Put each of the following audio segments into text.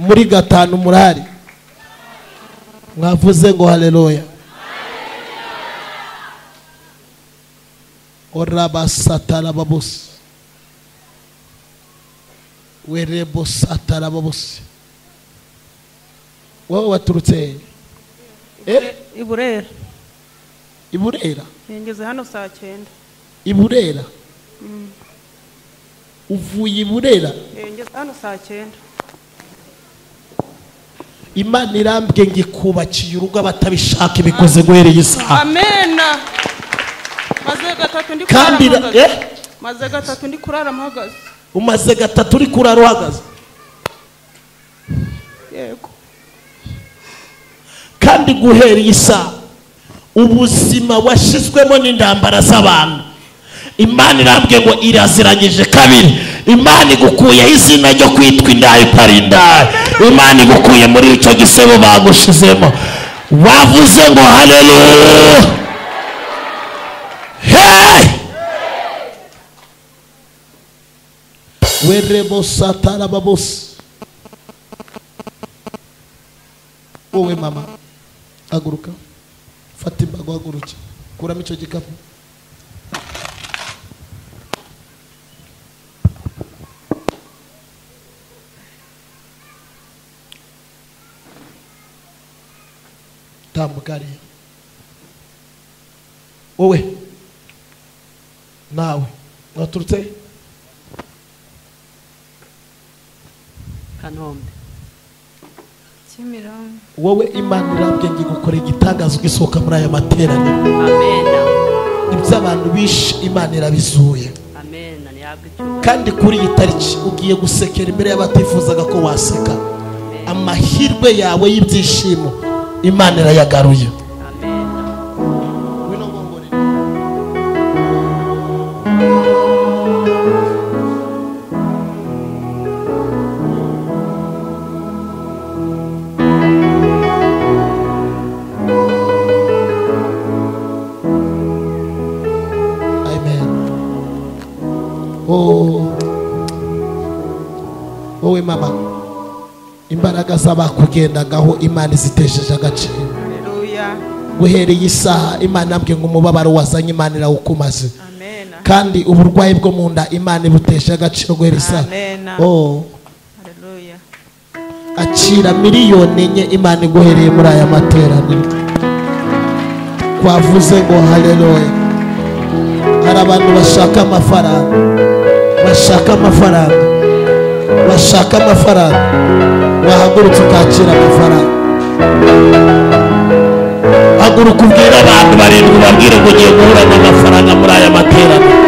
muri gatanu murari mwavuze ngo haleluya orabasatarababusi werebosatarababusi wowe waturutse he? Eh, i burera i burera ngeze hano saa cyenda i burera uvuye i burera Eh, ngeze hano saa cyenda imana irambwiye ngo ikubakiye urugo abatabishaka ibikoze guhereye isaha amena maze gatatu ndi kurara kandi ira- mpagaze eh, maze gatatu ndi kurara mpagaze umaze gatatu uri kurara uhagaze yego kandi guhera iyi saha ubuzima washyizwemo n'intambara z'abantu imana irambwiye ngo iraziranyije kabiri imana igukuyeho izina ryo kwitwa indayi itari indayi imana igukuye muri icyo gisebo bagushizemo wavuze ngo haleluya hey! werebosatarababosi wowe mama haguruka fata imbago haguruke kuramo icyo gikapu tambuka hariya wowe nawe waturutse he? kanombe Kimironko. wowe imana irambye ngo igukore igitangaza ugisohoka muri aya materaniro amena ibyo abantu bishe imana irabizuye amena niyabwe icyubahiro kandi kuri iyi tariki ugiye gusekera imbere y'abatifuzaga ko waseka amahirwe yawe y'ibyishimo imana irayagaruye amena Ngwino ngongore. Amen. Oh. wowe mama imbaraga z'abakugendagaho imana izitejeje agaciro haleluya guhereye isaha imana ambwiye ngo umubabaro wazanye imana irawukumaze amena kandi uburwayi bwo mu nda imana ibutesha agaciro guhera isaha amena Oh, haleluya akira miliyoni enye imana iguhereye muri aya materaniro twavuze ngo haleluya hari abantu bashaka amafaranga bashaka amafaranga bashaka amafaranga wahagurutse ukakira amafaranga haguruka ubwira abantu barindwi babwire ngo ugiye guhura n'amafaranga muri aya materaniro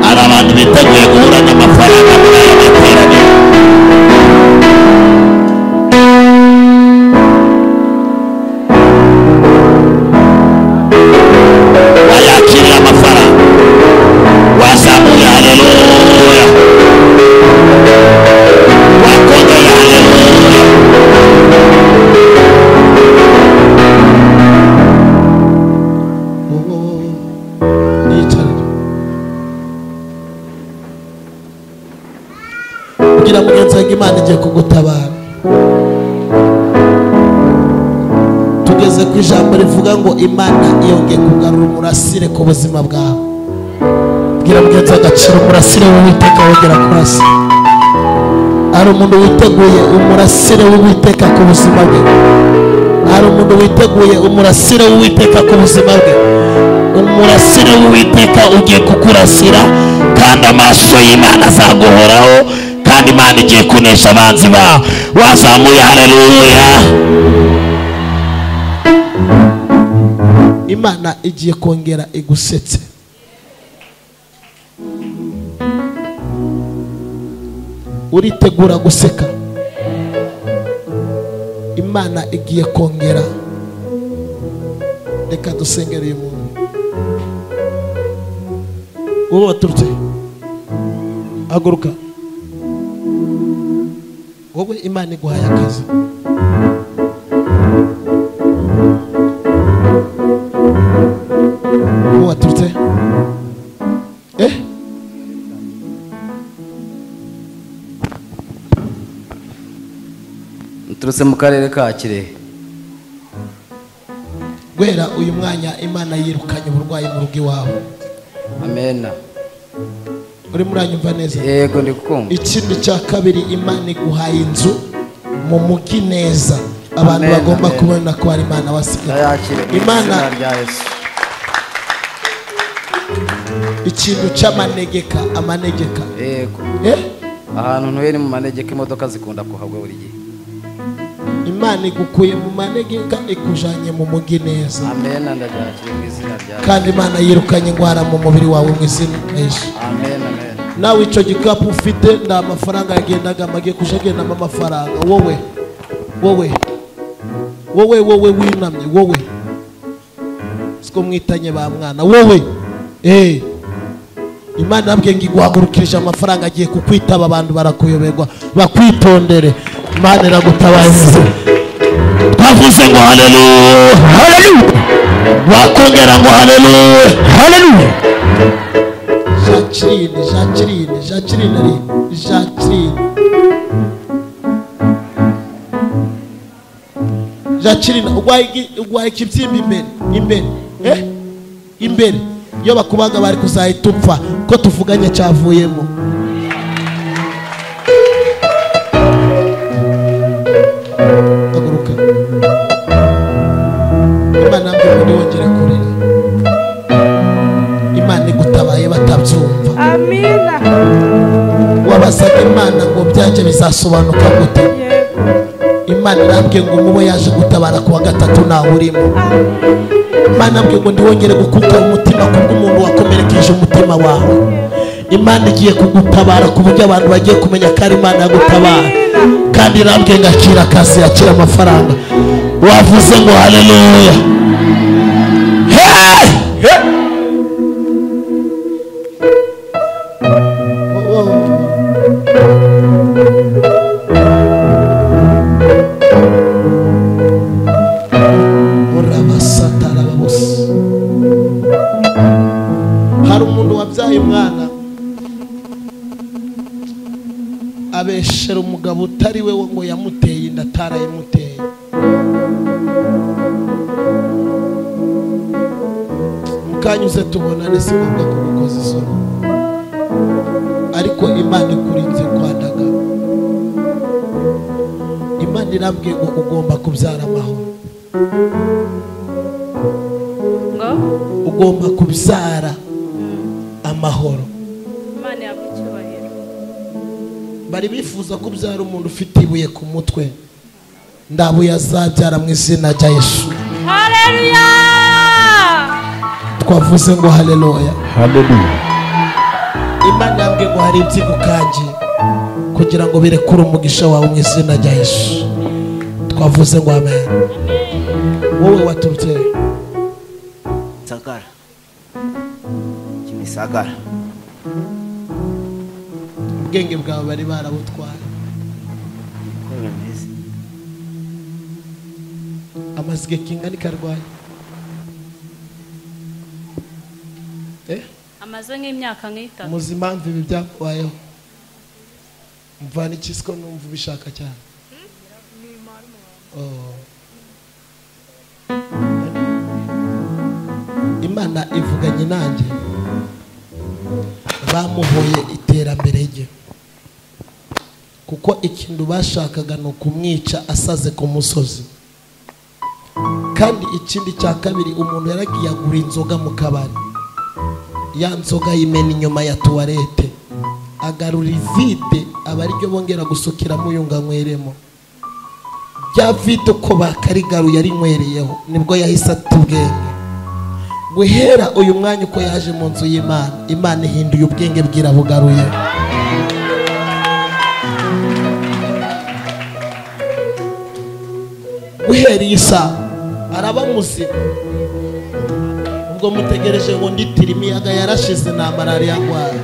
hari abantu biteguye guhura n'amafaranga muri aya materaniro wayakirira amafaranga wazamuye haleluya wakongeye haleluya niyicarire kugira mugenzi wawe imana igiye kugutabara tugeze ku ijambo rivuga ngo imana yongeye kugarura umurasire ku buzima bwawe bwira mugenzi wawe agaciro umurasire w'uwiteka wongera kurasa hari umuntu witeguye umurasire w'uwiteka ku buzima bwe hari umuntu witeguye umurasire w'uwiteka ku buzima bwe umurasire w'uwiteka ugiye kukurasira kandi amaso y'imana azaguhoraho kandi imana igiye kunesha abanzi bawe wazamuye haleluya imana igiye kongera igusetse uritegura guseka imana igiye kongera reka dusengere uyu muntu wowe waturutse haguruka wowe imana iguhaye akazi wowe waturutse eh turutse mu karere ka kirehe guhera uyu mwanya imana yirukanye uburwayi mu rugo iwawe amena urimo uranyumva neza yego ndi kumva ikindi cya kabiri imana iguhaye inzu mu mugi neza abantu Amen, bagomba amen. kubona ko ari imana wasigaye ndayakire mu Imana- izina rya yesu ikintu cy'amanegeka amanegeka yego Eh? ahantu ntuye ni mu manegeka imodoka zikunda kuhagwa buri gihe imana igukuye mu manegeka ikujanye mu mugi neza amena ndaryakire mu izina rya yesu kandi imana yirukanye indwara mu mubiri wawe mu izina ryinshi amena amena nawe icyo gikapu ufite nta mafaranga yagendaga amagiye kuja agendamo amafaranga wowe wowe wowe wowe winamye wowe siko mwitanye ba mwana wowe eh imana yabwiye ngo iguhagurukirije amafaranga agiye kukwitaba abantu barakuyoberwa bakwitondere imana iragutabaza twavuze ngo haleluya haleluya bakongera ngo haleluya haleluya jacqueline jacqueline jacqueline ari jacqueline jacqueline urwaye iki- urwaye ikibyimba imbere imbere eh imbere iyo bakubaga bari kuzahita upfa ko tuvuganye cyavuyemo haguruka imana mbwira ngo ntiwongere kurira imana igutabaye batabyumva amina wabasaga imana ngo byanjye bizasobanuka gute yego imana irambwiye ngo umubo yaje gutabara ku wa gatatu ntawurimo imana yabwiye ngo ntiwongere gukuka umutima kubwo umuntu wakomerekeje umutima wawe imana igiye kugutabara ku buryo abantu bagiye kumenya ko ari imana yagutabara kandi irambwiye ngo akira akazi akira amafaranga wavuze ngo haleluya Hey! Hey! Oh, oh, oh. urabasatara bose hari umuntu wabyaye umwana abeshera umugabo utari we ngo yamuteye inda atarayimuteye mukanyuze tubonane si ngombwa kugukoza isoni ariko imana ikurinze kwadaga imana irambwiye ngo ugomba kubyara amahoro ngo ugomba kubyara amahoro imana yawe icyubahiro bari bifuza kubyara umuntu ufite ibuye ku mutwe ndabuye azabyara mu izina rya yesu hareruya twavuze ngo haleluya Hallelujah. imana yambwiye ngo hari ibyigukangiye kugira ngo birekure umugisha wawe mu izina rya yesu twavuze ngo amen wowe waturutse he? gisagara kimisagara ubwenge bwawe bari barabutwaye uko bimeze amazige kingana ikarwaye eh amaze nk'imyaka nk'itatu muzi impamvu ibi byakubayeho mvana iki siko numva ubishaka cyane Oh. imana ivuganye nanjye bamuhoye iterambere rye kuko ikintu bashakaga ni ukumwica asaze ku musozi kandi ikindi cya kabiri umuntu yaragiye agura inzoga mu kabari ya nzoga y'imena inyuma ya tuwarete agarura ivide aba ariryo bongera gusukiramo yunga anyweremo rya vide uko bakarigaruye arinywereyeho nibwo yahise atubwenge guhera uyu mwanya uko yaje mu nzu y'imana imana ihinduye ubwenge bwirabugaruye guhera iyi saha arabamuzimu ubwo mutegereje ngo nditire imiyaga yarashize nta malariya ndwara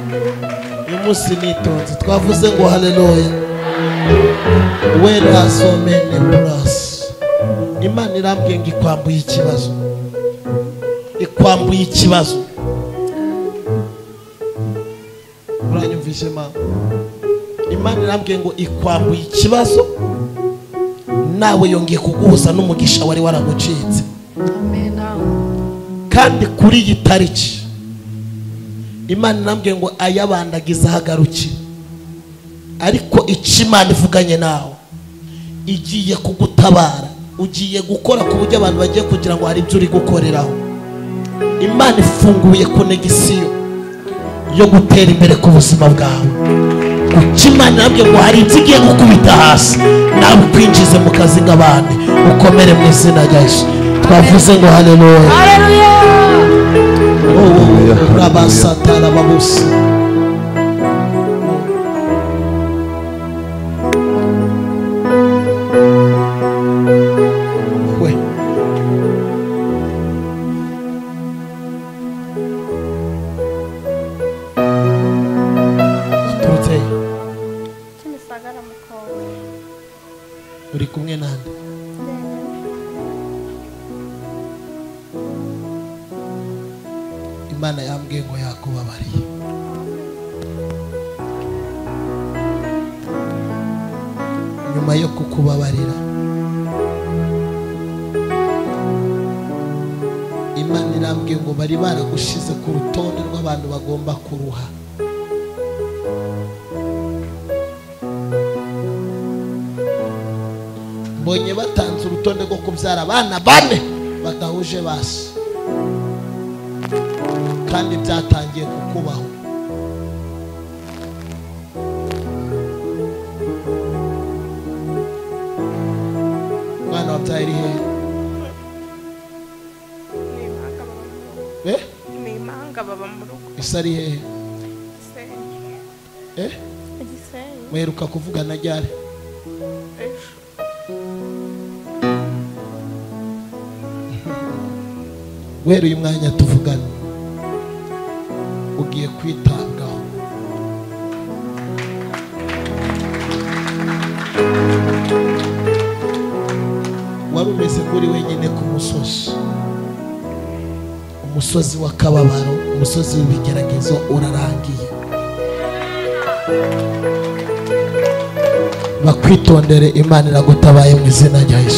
uyu munsi nitonze twavuze ngo haleluya wera somene burasi imana irambwiye ngo ikwambuye ikibazo ikwambuye ikibazo uranyumvishe mama imana irambwiye ngo ikwambuye ikibazo nawe yongeye kuguhuza n'umugisha wari waragucitse kandi kuri iyi tariki imana inambwiye ngo ayabandagiza hagaruke ariko icyo imana ivuganye nawe igiye kugutabara ugiye gukora ku buryo abantu bagiye kugira ngo hari ibyo uri gukoreraho imana ifunguye konegisiyo yo gutera imbere ku buzima bwawe kuko imana inambwiye ngo hari ibyo igiye gukubita hasi nawe ukwinjize mu kazi nk'abandi ukomere mu izina rya yesu twavuze ngo haleluya rabasatara babusi we uturutse he? kimisagara mukobwa uri kumwe nande imana yambwiye ngo yakubabariye nyuma yo kukubabarira imana irambwiye ngo bari baragushize ku rutonde rw'abantu bagomba kuruha mbonye batanze urutonde rwo kubyara abana bane badahuje basi kandi byatangiye kukubaho umwana wabyaye iri hehe Eh? ni impanga baba mu rugo ese ari hehe gisenyi Eh? gisenyi muheruka kuvugana ryari ejo guhera uyu mwanya tuvugana ugiye kwitabwaho wari umeze nk'uri wenyine ku musozi umusozi w'akababaro umusozi w'ibigeragezo urarangiye bakwitondere imana iragutabaye mu izina rya yesu